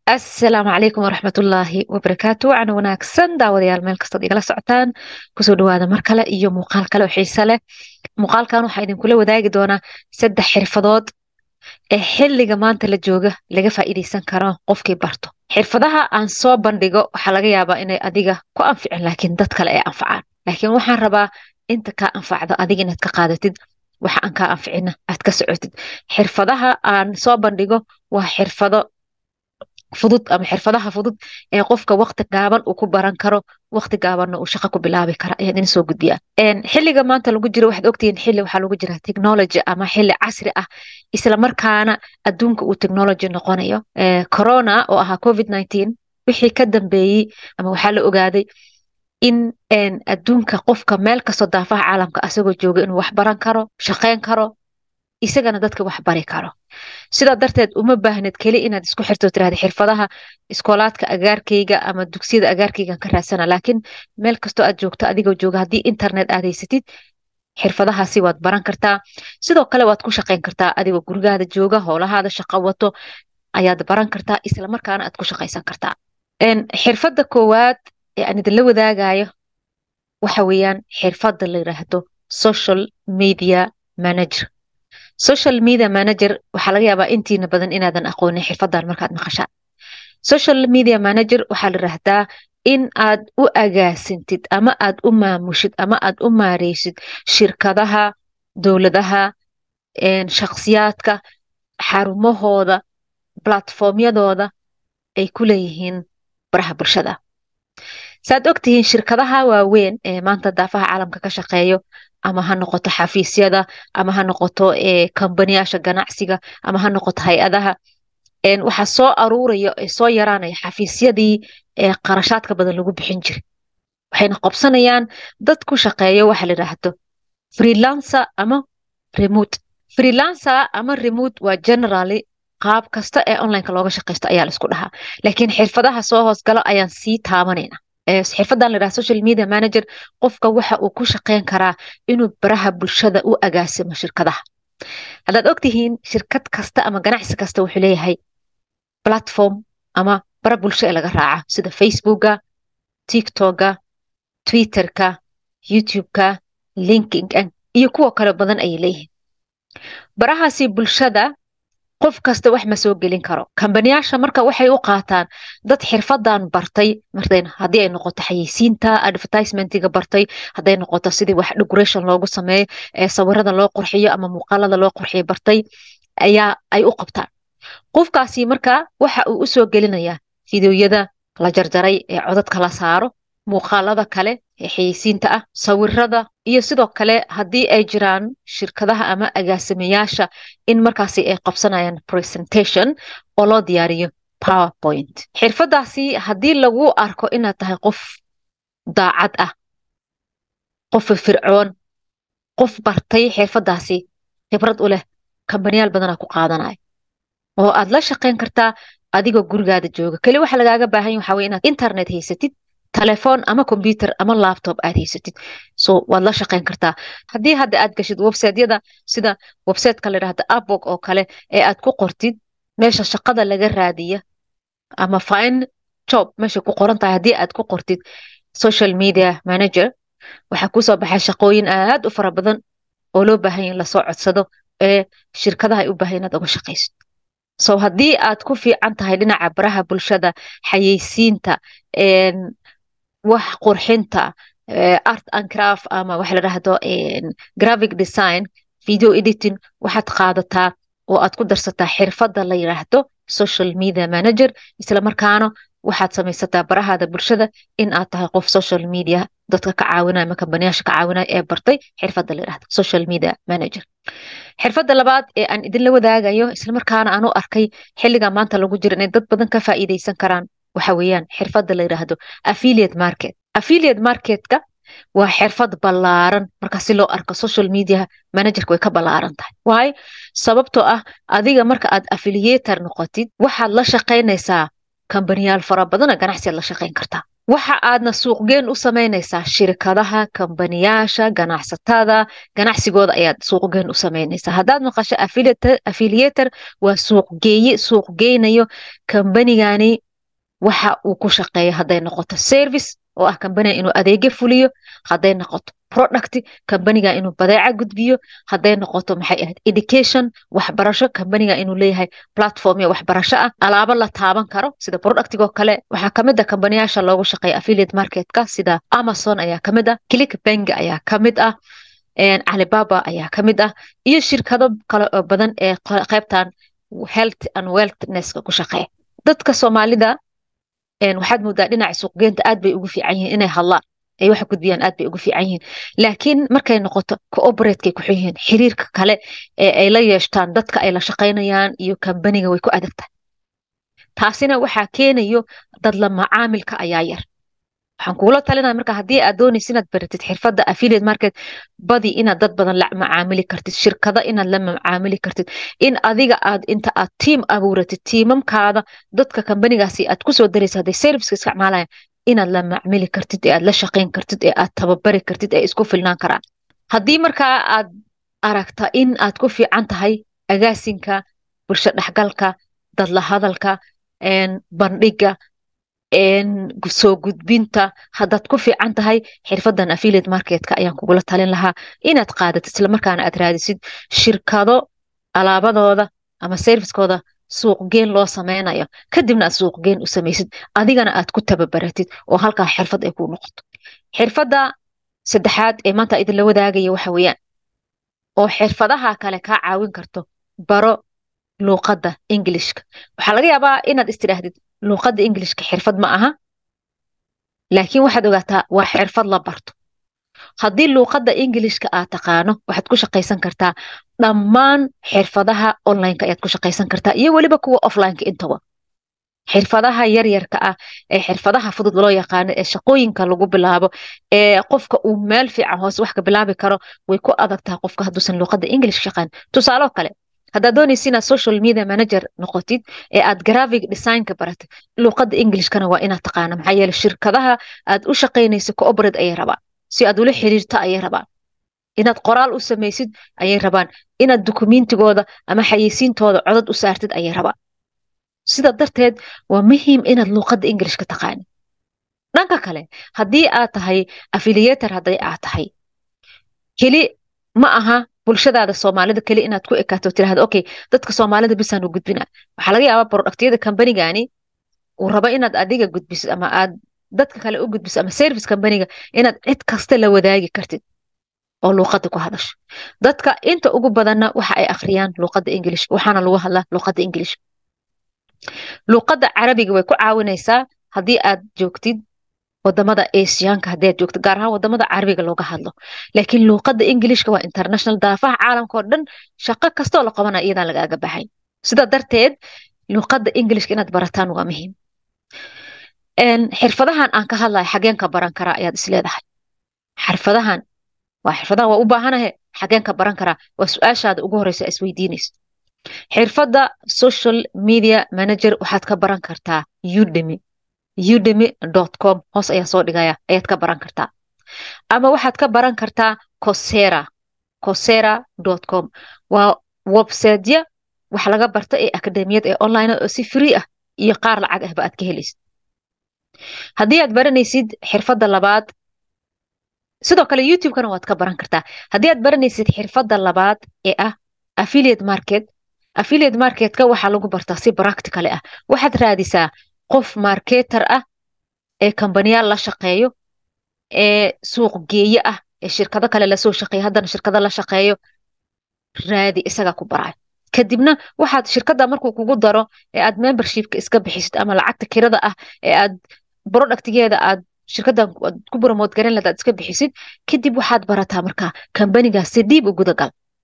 asalaamu calaykum waraxmatullaahi wabarakaatu wacan wanaagsan daawadayaal meel kastood igala socotaan kusoo dhawaada mar kale iyo muuqaal kale oo xiise leh muuqaalkan waxaa idinkula wadaagi doonaa saddex xirfadood ee xilliga maanta la jooga laga faa'iideysan karo qofkii barto xirfadaha aan soo bandhigo waxaa laga yaabaa inay adiga ku anficin laakiin dad kale ay anfacaan laakiin waxaan rabaa inta kaa anfacdo adiga inaad ka qaadatid waxa aan kaa anficina aad ka socotid xirfadaha aan soo bandhigo waa xirfado fudud ama xirfadaha fudud ee qofka wakti gaaban uu ku baran karo wakti gaabanna uu shaqo ku bilaabi kara ayaan idin soo gudbiyaa xilliga maanta lagu jiro waxaad ogtihiin xilli waxaa lagu jira technology ama xilli casri ah isla markaana adduunka uu technology noqonayo corona oo ahaa covid nineteen wixii ka dambeeyey ama waxaa la ogaaday in adduunka qofka meel kastoo daafaha caalamka asagoo jooga inuu wax baran karo shaqeyn karo isagana dadka wax bari karo sidaa darteed uma baahned keli inaad isku xirto tirahda xirfadaha iskoolaadka agaarkayga ama dugsiyada agaarkaygan ka raadsana laakiin meel kastoo aad joogto adigoo jooga haddii internet aad haysatid xirfadahaasi waad baran kartaa sidoo kale waad ku shaqeyn kartaa adigoo gurigaada jooga howlahaada shaqo wato ayaad baran kartaa isla markaana aad ku shaqaysan kartaa xirfadda koowaad ee aan idinla wadaagayo waxa weeyaan xirfadda la yiraahdo social media manager social media manager waxaa laga yaabaa intiina badan inaadan aqoonin xirfadan markaad maqashaan social media manager waxaa la yiraahdaa in aad u agaasintid ama aad u maamushid ama aad u maareysid shirkadaha dowladaha shakhsiyaadka xarumahooda platformyadooda ay ku leeyihiin baraha bulshada saaad ogtihiin shirkadaha waaweyn ee maanta daafaha caalamka ka shaqeeyo ama ha noqoto xafiisyada ama ha noqoto kambaniyaasha ganacsiga ama ha noqoto hay-adaha waxaa soo aruuraya ee soo yaraanaya xafiisyadii qarashaadka badan lagu bixin jiray waxayna qobsanayaan dad ku shaqeeyo waxa la yidhaahdo freelancer ama remote freelancer ama remote waa generally qaab kasta ee onlineka looga shaqaysto ayaa la isku dhahaa laakiin xirfadaha soo hoosgalo ayaan sii taabanayna xirfadan la yidhaha social media manager qofka waxa uu ku shaqeyn karaa inuu baraha bulshada u agaasimo shirkadaha haddaad ogtihiin shirkad kasta ama ganacsi kasta wuxuu leeyahay platform ama bara bulsho ee laga raaca sida facebooka tiktoka twitterka youtubeka linkinka iyo kuwa kale badan ayay leeyihiin barahaasi bulshada qof kasta wax ma soo gelin karo kambaniyaasha marka waxay u qaataan dad xirfadan bartay marten haddii ay noqoto xayeysiinta advertisementiga bartay hadday noqoto sidii wax decoration loogu sameeyo ee sawirada loo qurxiyo ama muuqaalada loo qurxiyo bartay ayaa ay u qabtaan qofkaasi marka waxa uu usoo gelinayaa fideoyada la jarjaray ee codadka la saaro muuqaalada kale ee xayeysiinta ah sawirada iyo sidoo kale haddii ay jiraan shirkadaha ama agaasimayaasha in markaasi ay qabsanayaan presentation oo loo diyaariyo powerpoint xirfadaasi haddii lagu arko inaad tahay qof daacad ah qof fircoon qof bartay xirfadaasi khibrad u leh kambaniyaal badanaa ku qaadanaya oo aad la shaqeyn kartaa adigoo gurigaada jooga keli waxa lagaaga baahan yahy waxa weye inaad internet haysatid telefoon ama combyuter ama laptop aad haysatid so waad la shaqeyn kartaa haddii hadda aad gashid websiteyada sida websiteka la yidhahda upwork oo kale ee aad ku qortid meesha shaqada laga raadiya ama fine job meesha ku qoran tahay haddii aad ku qortid social media manager waxaa kusoo baxay shaqooyin aad u fara badan oo loo baahan yahy lasoo codsado ee shirkadaha ay u baahan inaad uga shaqaysid so haddii aad ku fiican tahay dhinaca baraha bulshada xayeysiinta wax qurxinta art and craft ama waxa la dhahdo graphic design video editing waxaad qaadataa oo aad ku darsataa xirfadda la yiraahdo social media manager isla markaana waxaad samaysataa barahaada bulshada in aad tahay qof social media dadka ka caawinaya ama kambaniyaasha ka caawinaya ee bartay xirfadda la yirahdo social media manager xirfadda labaad ee aan idinla wadaagayo isla markaana aan u arkay xilliga maanta lagu jiro inay dad badan ka faa'iideysan karaan waxa weeyaan xirfadda la yiraahdo affiliate market affiliate marketka waa xirfad ballaaran marka si loo arko social media managerka way ka ballaaran tahay waayo sababtoo ah adiga marka aad affiliator noqotid waxaad la shaqaynaysaa kambaniyaal fara badana ganacsiaad la shaqayn kartaa waxa aadna suuqgeen u samaynaysaa shirkadaha kambaniyaasha ganacsatada ganacsigooda ayaad suuqgeen u samaynaysaa haddaad maqasho affiliator waa suuqgeeye suuqgeynayo kambanigani waxa uu ku shaqeeya hadday noqoto service oo ah kambaniga inuu adeegyo fuliyo hadday noqoto product kambaniga inuu badeeca gudbiyo hadday noqoto maxay ahayd education waxbarasho kambaniga inuu leeyahay platform iyo waxbarasho ah alaabo la taaban karo sida productigoo kale waxaa kamid a kambaniyaasha loogu shaqeeya affiliate marketka sida amazon ayaa kamid ah click bank ayaa kamid ah alibaba ayaa kamid ah iyo shirkado kale oo badan ee qaybtan health and wellnesska ku shaqeeya dadka soomaalida waxaad moodaa dhinaca suuqgeynta aad bay ugu fiican yihiin inay hadlaan ay waxa gudbiyaan aad bay ugu fiican yihiin laakiin markay noqoto cooperateka ku xun yihiin xiriirka kale ee ay la yeeshtaan dadka ay la shaqaynayaan iyo kambaniga way ku adagtahay taasina waxaa keenayo dad la macaamilka ayaa yar waxaan kugula talinaya marka haddii aad doonaysa inaad baratid xirfadda affiliate market badi inaad dad badan la macaamili kartid shirkado inaad la macaamili kartid in adiga aad inta aad tiim abuuratid tiimamkaada dadka kambanigaasi aad kusoo daraysa hadday serviceka isticmaalayaan inaad la macmili kartid ee aad la shaqayn kartid ee aad tababari kartid ee isku filnaan karaan haddii markaa aad aragta in aad ku fiican tahay agaasinka bulsho dhexgalka dadla hadalka bandhiga soo gudbinta haddaad ku fiican tahay xirfadan affiliate marketka ayaan kugula talin lahaa inaad qaadatid islamarkaana aad raadisid shirkado alaabadooda ama servicekooda suuqgeen loo sameynayo kadibna aad suuqgeen u samaysid adigana aad ku tababaratid oo halkaa xirfad ay kuu noqoto xirfadda saddexaad ee maanta idinla wadaagaya waxa weeyaan oo xirfadaha kale kaa caawin karto baro luuqadda ingilishka waxaa laga yaabaa inaad istidhaahdid luuqadda ingilishka xirfad ma aha laakiin waxaad ogaataa waa xirfad la barto haddii luuqadda ingilishka aad taqaano waxaad ku shaqaysan kartaa dhammaan xirfadaha onlineka ayaad ku shaqaysan kartaa iyo weliba kuwa offlineka intaba xirfadaha yaryarka ah ee xirfadaha fudud loo yaqaano ee shaqooyinka lagu bilaabo ee qofka uu meel fiican hoose wax ka bilaabi karo way ku adagtaha qofka hadduusan luuqadda english shaqaan tusaaloo kale haddaad doonaysa inaad social media manager noqotid ee aad graphic designka baratid luuqadda englishkana waa inaad taqaana maxaa yeele shirkadaha aad u shaqaynayso cooperate ayay rabaan si aad ula xiriirto ayay rabaan inaad qoraal u samaysid ayay rabaan inaad dukumentigooda ama xayeysiintooda codod u saartid ayay rabaan sida darteed waa muhiim inaad luuqadda englishka taqaanid dhanka kale haddii aad tahay affiliator hadday aad tahay keli ma aha bulshadaada soomaalida keli inaad ku ekaato tirahda okay dadka soomaalida bisaan u gudbina waxaa laga yaabaa productyada kambanigani uu rabo inaad adiga gudbisid ama aad dadka kale u gudbisid ama service kambaniga inaad cid kasta la wadaagi kartid oo luuqadda ku hadasho dadka inta ugu badanna waxa ay akhriyaan luuqadda english waxaana lagu hadlaa luuqadda english luuqadda carabiga way ku caawinaysaa haddii aad joogtid wadamada asiyaanka haddii aad joogtid gaar ahaan wadamada carabiga looga hadlo laakiin luuqadda ingilishka waa international daafaha caalamka oo dhan shaqo kastoo la qabanaya iyadaan lagaaga baxay sida darteed luuqadda ingilishka inaad barataan waa muhiim xirfadahan aan ka hadlayo xageen ka baran karaa ayaad isleedahay xirfadahan waa xirfadahan waa u baahanahe xageen ka baran karaa waa su-aashaada ugu horeysa isweydiinaysa xirfadda social media manager waxaad ka baran kartaa udemy udemy com hoos ayaa soo dhigaya ayaad ka baran kartaa ama waxaad ka baran kartaa cosera cosera com waa websiteya wax laga barta ee akademiyad ee online oo si free ah iyo qaar lacag ahba aad ka helaysid haddii aad baranaysid xirfadda labaad sidoo kale youtube-kana waad ka baran kartaa haddii aad baranaysid xirfadda labaad ee ah affiliate market affiliate marketka waxaa lagu bartaa si practicale ah waxaad raadisaa qof marketer ah ee kambaniyaal la shaqeeyo ee suuq geeye ah ee shirkado kale lasoo shaqeeya haddana shirkado la shaqeeyo raadi isaga ku barayo kadibna waxaad shirkadda markuu kugu daro ee aad membershipka iska bixisid ama lacagta kirada ah ee aad productigeeda aad shirkaddan ku promote garan lahayd aad iska bixisid kadib waxaad barataa markaa kambanigaas si dhiib u gudagal